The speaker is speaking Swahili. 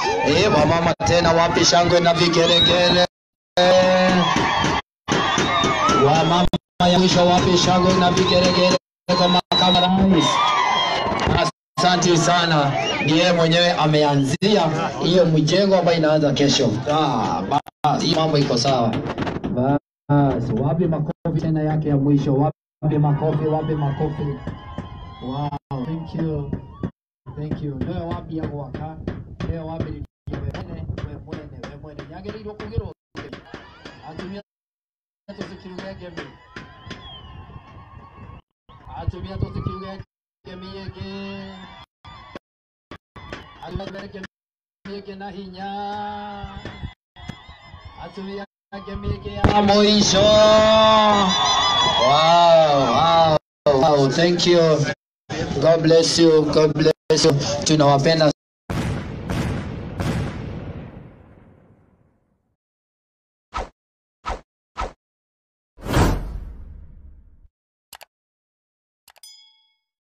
Eh, wamama tena wapi shangwe na vigeregere? Wamama ya mwisho wapi shangwe na vigeregere kwa makamu wa rais? Asante sana, ni yeye mwenyewe ameanzia hiyo mjengo ambayo inaanza kesho. Ah, basi hii mambo iko sawa. Basi wapi makofi tena yake ya mwisho? Wapi makofi? Wapi makofi? Wow, thank you. Thank you. Ndio wapi ya gwaka? Ndio wapi ni mwene, we mwene, we mwene. Nyagĩrĩirwo kũgĩrwo atumia tũtikiuge ngemi atumia tũtikiuge ngemi ĩngĩ atumia ngemi ĩngĩ na hinya atumia ngemi ĩngĩ ya mũico wow, wow, wow. Thank you. God bless you. God bless you. Tunawapenda